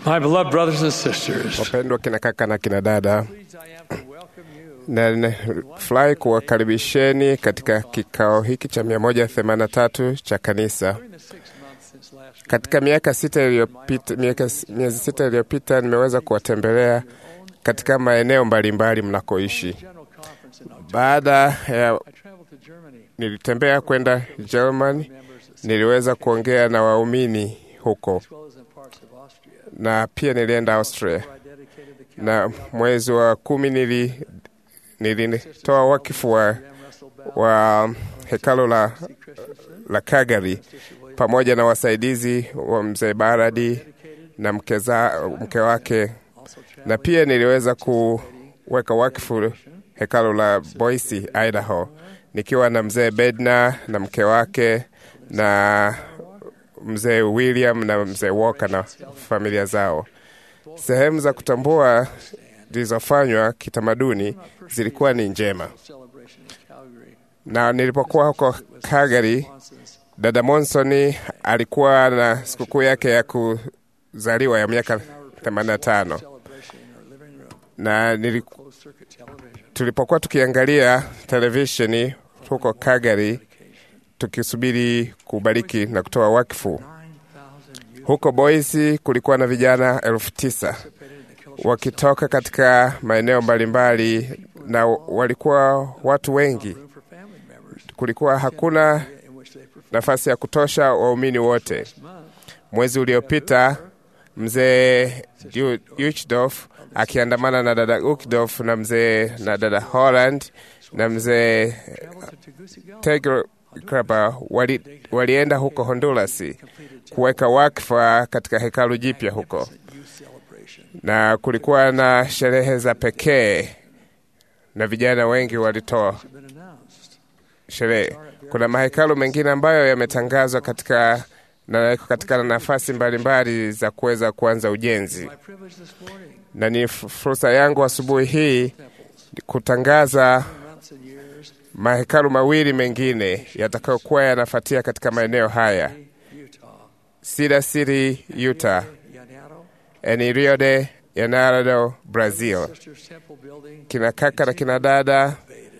My beloved brothers and sisters, Wapendwa kina kaka na kina dada, pleased I am to welcome you na nafurahi kuwakaribisheni katika kikao hiki cha 183 cha kanisa. during the six months since last week. Katika miaka sita iliyopita, miaka miezi sita iliyopita nimeweza kuwatembelea katika maeneo mbalimbali mnakoishi. General conference in October. Baada ya I traveled to Germany. nilitembea kwenda Germany, Members of niliweza kuongea na waumini huko as well as in parts of Austria. na pia nilienda Austria, Where I dedicated the na mwezi wa kumi nili nilitoa wakifu wa, Graham Russell Bell, wa hekalo la, C. Christensen, la Kagari Sister William, pamoja na wasaidizi wa mzee Baradi dedicated, na mke, za, mke wake, also na traveling pia niliweza kuweka wakfu hekalo la Boise, Idaho, nikiwa na mzee Bedna na mke wake na mzee William na mzee Walker na familia zao. Sehemu za kutambua zilizofanywa kitamaduni zilikuwa ni njema, celebration in Calgary. na nilipokuwa huko Calgary, Watson's dada Monsoni alikuwa na sikukuu yake ya kuzaliwa ya miaka 85 celebration in our living room, na nili, closed circuit television. tulipokuwa tukiangalia televisheni huko Calgary tukisubiri kubariki na kutoa wakfu 9,000 youth huko Boise, kulikuwa na vijana elfu tisa participated in the Kelso wakitoka katika maeneo mbalimbali, na walikuwa watu wengi. room for family members Kulikuwa hakuna in which they performed nafasi ya kutosha waumini wote. this month. Mwezi uliopita mzee Uchdorf akiandamana na dada Ukdorf na mzee na dada Holland na mzee Traveled to Tegucigalpa, Tegraba wali, walienda huko Honduras kuweka wakfa katika hekalu jipya huko, youth celebration. na kulikuwa na sherehe za pekee na vijana wengi walitoa Have been announced. sherehe. Kuna mahekalu mengine ambayo yametangazwa katika na yako katika nafasi mbalimbali za kuweza kuanza ujenzi, My privilege this morning, na ni fu- fursa yangu asubuhi hii temples, kutangaza months and years, mahekalu mawili mengine yatakayokuwa yanafuatia katika maeneo haya: Utah, Cedar City, Utah, Yanado, ni Rio de Janeiro, Brazil. Sisters Temple Building, Kina kaka na kina dada,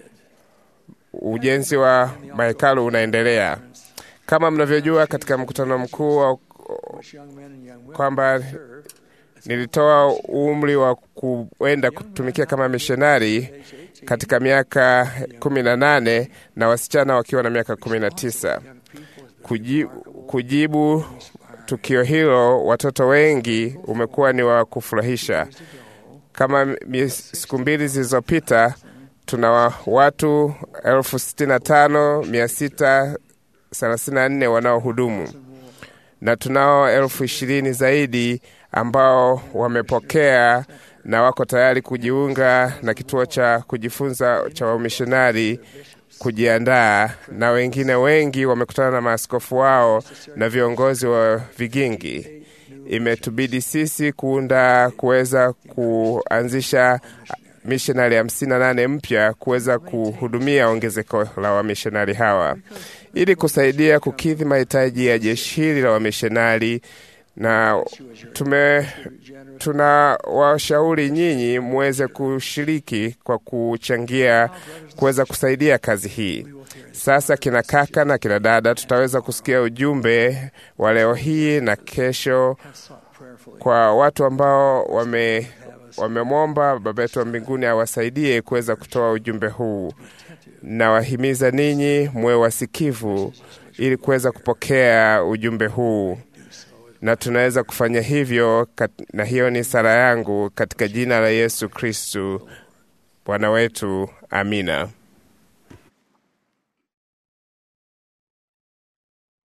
ujenzi wa mahekalu unaendelea. Kama mnavyojua, katika mkutano mkuu wa which young men and young women kwamba serve nilitoa umri wa kuenda kutumikia kama mishonari katika miaka kumi na nane na wasichana wakiwa na miaka kumi na tisa. young people has been Kuji, kujibu tukio hilo, watoto wengi umekuwa ni wa kufurahisha. Kama mi- siku mbili zilizopita, tuna wa- watu elfu sitini na tano mia sita thelathini na nne wanaohudumu na tunao elfu ishirini zaidi ambao wamepokea na wako tayari kujiunga na kituo cha kujifunza cha wamishonari kujiandaa, na wengine wengi wamekutana na maaskofu wao na viongozi wa vigingi. Imetubidi sisi kuunda kuweza kuanzisha mishonari hamsini na nane mpya kuweza kuhudumia ongezeko la wamishonari hawa ili kusaidia kukidhi mahitaji ya jeshi hili la wamishonari, na tume tuna washauri nyinyi muweze kushiriki kwa kuchangia kuweza kusaidia kazi hii. Sasa kina kaka na kina dada, tutaweza kusikia ujumbe wa leo hii na kesho sought prayerfully. kwa watu ambao wame wamemwomba Baba yetu wa mbinguni awasaidie kuweza kutoa ujumbe huu. Nawahimiza ninyi muwe wasikivu ili kuweza kupokea ujumbe huu, na tunaweza kufanya hivyo kat- na hiyo ni sala yangu katika jina la Yesu Kristu Bwana wetu, amina.